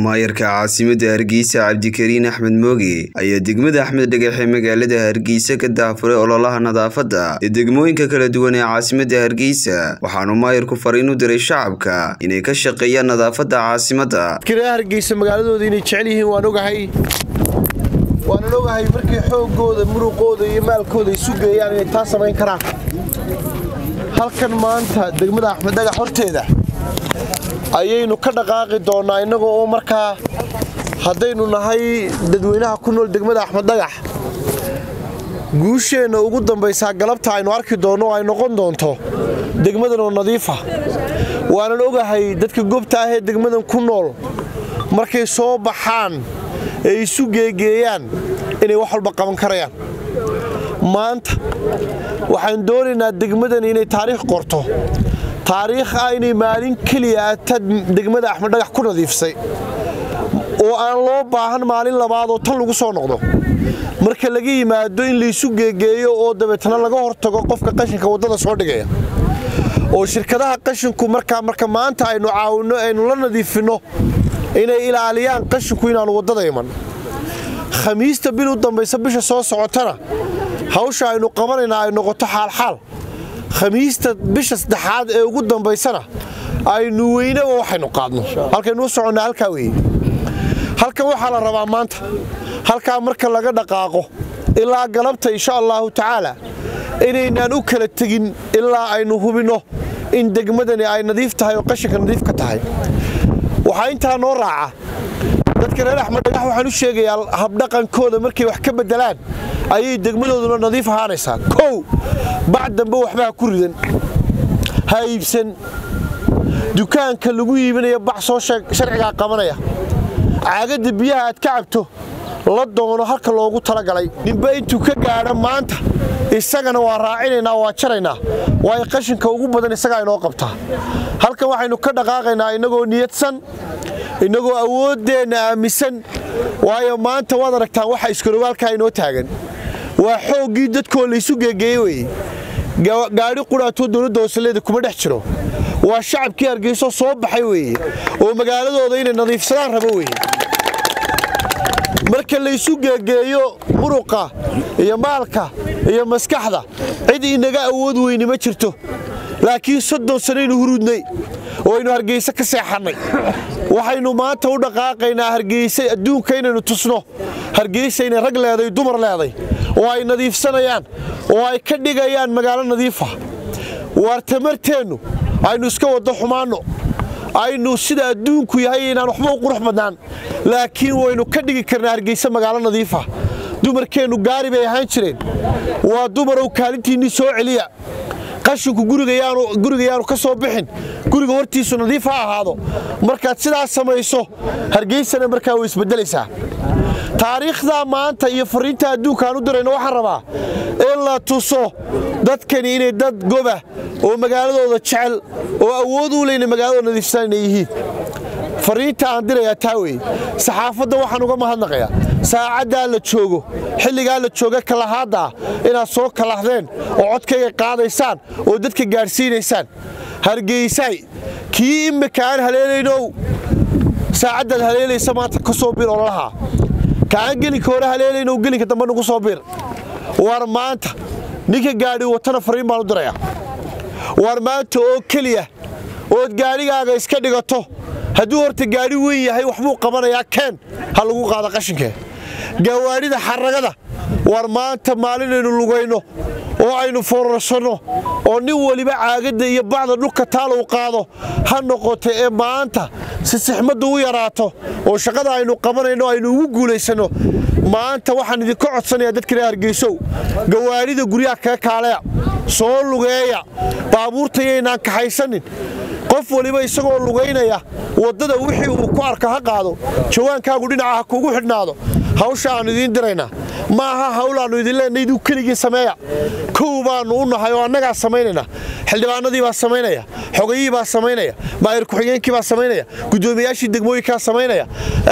maayarka caasimadda hargeysa cabdikariin axmed mooge ayaa degmada axmed dhagaxe magaalada hargeysa ka daafuray ololaha nadaafadda ee degmooyinka kala duwan ee caasimadda hargeysa waxaanu maayarku fariin u diray shacabka inay ka shaqeeyaan nadaafadda caasimadda hargeysa magaaladooda inay jecel yihiin waan ogahay waanan ogahay markay xoogooda muruqooda iyo maalkooda isu geeyaan inay taa samayn karaan halkan maanta degmada axmed dhagax horteeda ayaynu ka dhaqaaqi doonnaa innagoo oo markaa haddaynu nahay dadweynaha ku nool degmada axmed dhagax guusheenna ugu dambaysaa galabta aynu arki doonno oo ay noqon doonto degmadan oo nadiifa waanan ogahay dadka gobta ah ee degmadan ku nool markay soo baxaan ee isu geegeeyaan inay wax walba qaban karayaan maanta waxaan doonaynaa degmadan inay taariikh qorto taariikh ah inay maalin keliya ta degmada axmed dhagax ku nadiifsay oo aan loo baahan maalin labaad oo tan lagu soo noqdo marka laga yimaado in laysu geegeeyo oo dabeetana laga hortago qofka qashinka waddada soo dhigaya oo shirkadaha qashinku markaa marka maanta aynu caawinno aynu la nadiifinno inay ilaaliyaan qashinku inaanu waddada iman khamiista bil u dambaysa bisha soo socotana hawsha aynu qabanaynaa ay noqoto xaalxaal khamiista bisha saddexaad ee ugu dambaysana aynu weynaba waxaynu qaadno halkaynuu soconnaa halkaa weeye halkan waxaa la rabaa maanta halkaa marka laga dhaqaaqo ilaa galabta insha allaahu tacaala inaynaan u kala tegin ilaa aynu hubinno in degmadani ay nadiif tahay oo qashinka nadiif ka tahay waxaa intaa noo raaca dadka reer axmed dhagax waxaan u sheegayaa habdhaqankooda markay wax ka beddelaan ayay degmadooduna nadiif ahaanaysaa kow bac dambe waxba ha ku ridan ha iibsan dukaanka lagu iibinaya bac soo sharcigaa qabanaya caagadda biyaha aad ka cabto la doono halka loogu talagalay ninba intuu ka gaadha maanta isagana waa raacinaynaa waa jaraynaa waayo qashinka ugu badan isagaa inoo qabtaa halkan waxaynu ka dhaqaaqaynaa innagoo niyadsan innagoo awooddeenna aaminsan waayo maanta waad aragtaan waxa iskarowaalkaa inoo taagan waa xooggii dadkoo laysu geegeeye weye gaadhi qudhaatoo dowladda hooseleeda kuma dhex jiro waa shacabkii hargeyso soo baxay weeye oo magaaladooda inay nadiifsadaan rabo weye marka laysu geegeeyo muruqa iyo maalka iyo maskaxda cid inaga awood weyni ma jirto laakiin soddon sanaynu huruudnay oo aynu hargeyse ka seexannay waxaynu maanta u dhaqaaqaynaa hargeyse adduunka inaynu tusno hargeysa inay rag leeday dumar leeday oo ay nadiifsanayaan oo ay ka dhigayaan magaalo nadiifa waar tamarteennu aynu iska waddo xumaanno aynu sida adduunku yahay inaan waxba u qurux badnaan laakiin waynu ka dhigi karnaa hargeyse magaalo nadiifa dumarkeennu gaari bay ahaan jireen waa dumarow kaalintiinnii soo celiya qashinku gurigayaanu ka soo bixin guriga hortiisu nadiif ha ahaado markaad sidaas samayso hargeysana markaa way isbeddelaysaa taariikhdaa maanta iyo fariinta adduunkaan u dirayno waxaan rabaa in la tuso dadkani inay dad goba oo magaaladooda jecel oo awood u leyna magaaladooda nadiifsan inay yihiin fariinta aan dirayaa taa weye saxaafadda waxaan uga mahadnaqayaa saacaddaa la joogo xilligaa la jooga kalahaaddaa inaad soo kalahdeen oo codkayga qaadaysaan oo dadka gaadhsiinaysaan hargeysay kii immika aan haleelaynow saacaddaad haleelaysa maanta ka soo bir ololaha kaaan gelinka hore haleelaynow gelinka dambe nagu soo bir waar maanta ninka gaadhi watana fariin baan u dirayaa waar maanta oo keliya ood gaadhigaaga iska dhigato hadduu horta gaadhi weyn yahay waxbuu qabanayaa keen ha lagu qaado qashinkee gawaadhida xaragada waar maanta maalinaynu lugayno oo aynu foorarsanno oo nin weliba caagadda iyo bacda dhulka taalow qaado ha noqoto ee maanta si sixmaddu u yaraato oo shaqada aynu qabanayno aynu ugu guulaysanno maanta waxaan idinka codsanayaa dadka reer hargeysow gawaadhida guryaha kaga kaaleya soo lugeeya baabuurtayaynaan kaxaysanin qof waliba isagoo lugaynaya waddada wixii uu ku arka ha qaado jawaankaagu dhinaca ha kuugu xidhnaado hawsha aannu idiin diraynaa ma aha hawlaannu idin leenay iduu keligii sameeya kow baannu u nahay oo annagaa samaynayna xildhibaanadii baa samaynaya xogayihii baa samaynaya maayir ku-xigeenkii baa samaynaya guddoomiyaashii degmooyinkaa samaynaya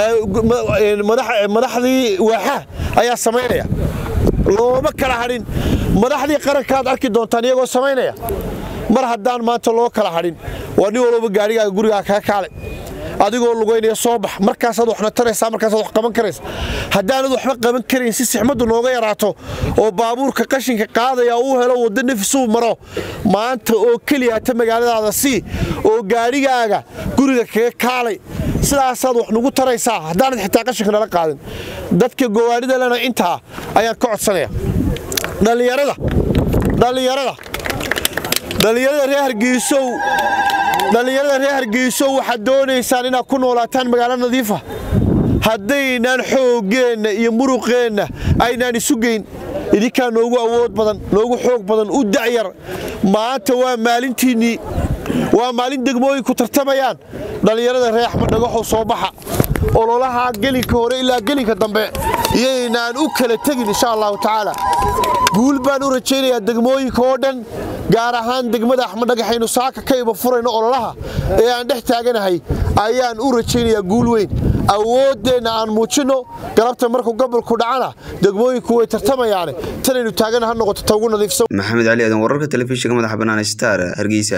madaxdii waaxaha ayaa samaynaya looma kala hadhin madaxdii qarankaad arki doontaan iyagoo samaynaya mar haddaan maanta loo kala hadhin waa nin walba gaadhigaaga gurigaa kaga kaalay adigoo lugaynaya soo bax markaasaad waxna taraysaa markaasaad wax qaban karaysa haddaanad waxba qaban karayn si sixmaddu nooga yaraato oo baabuurka qashinka qaadaya uu helo waddo nafisuu maro maanta oo keliya hata magaaladaada sii oo gaadhigaaga guriga kaga kaalay sidaasaad wax nugu taraysaa haddaanad xitaa qashinka nala qaadin dadka gowaanida lena intaa ayaan ka codsanaya dhallinyarada dhallinyarada dhallinyarada reer hargeysow dhallinyarada reer hargeysow waxaad doonaysaan inaad ku noolaataan magaalo nadiifa haddaynaan xooggeenna iyo muruqeenna aynaan isu geyn idinkaa noogu awood badan noogu xoog badan u dacyar maanta waa maalintiinnii waa maalin degmooyinku tartamayaan dhallinyarada reer axmed dhagaxow soo baxa ololaha gelinka hore ilaa gelinka dambe iyaynaan u kala tegin insha allahu tacaala guul baan u rajaynayaa degmooyinka oo dhan gaar ahaan degmada axmed dhagaxaynu saaka ka iba furayno ololaha ee aan dhex taaganahay ayaan u rajaynayaa guul weyn awooddeenna aan muujinno galabta markuu gobolku dhacana degmooyinku way tartamayaane tanaynu taagana ha noqoto ta ugu nadiifsan maxamed cali aadan wararka telefishinka madaxa bannaan star hargeysa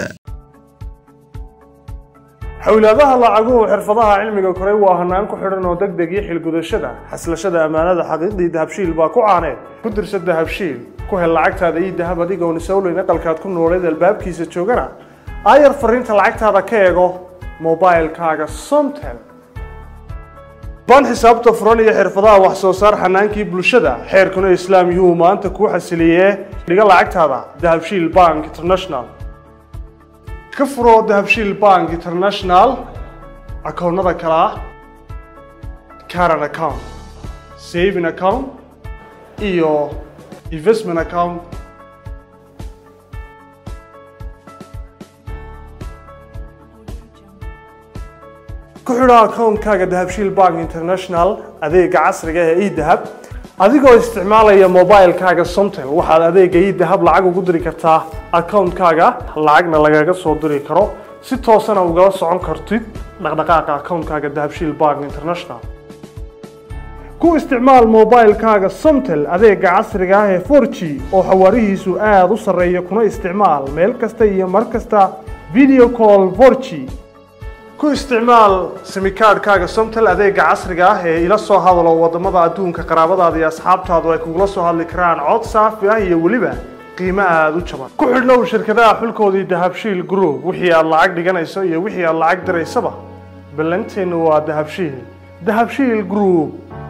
xowlaadaha lacaguhu xirfadaha cilmiga koray waa hanaan ku xidhan oo degdeg iyo xilgudashada xaslashada ammaanada xaqiiqdii dahabshiil baa ku caaneed ku dirsa dahabshiil ku hel lacagtaada iyo dahab adigoon isowleyn aqalkaad ku nooleed albaabkiisa joogana aayar fariinta lacagtaada ka eego mobailkaaga somtel ban xisaabta furan iyo xirfadaha wax soo saar xanaankii bulshada xeerkuna islaam yuu maanta kuu xasiliyee dhiga lacagtaada dahabshiil bank international ka furoo dahabshiil bank international akoonnada kale ah caran account saving account iyo investment account ku xidho akoonkaaga dahabshiil bank international adeega casriga ee edahab adigoo isticmaalaya mobilkaaga somtel waxaad adeega edahab lacag ugu diri kartaa akoonkaaga lacagna lagaga soo diri karo si toosana ugala socon kartid dhaqdhaqaaqa akoonkaaga dahabshiil bank international ku isticmaal mobilkaaga somtel adeega casriga ah ee 4g oo xawaarihiisu aada u sarreeya kuna isticmaal meel kasta iyo mar kasta video call 4g ku isticmaal simikaadhkaaga somtel adeega casriga ah ee ila soo hadalo wadamada adduunka qaraabadaada iyo asxaabtaadu ay kugula soo hadli karaan cod saafi ah iyo weliba qiimo aada u jaban ku xidhnow shirkadaha xulkoodii dahabshiil group wixii aad lacag dhiganayso iyo wixii aad lacag diraysaba ballanteennu waa dahabshiil dahabshiil group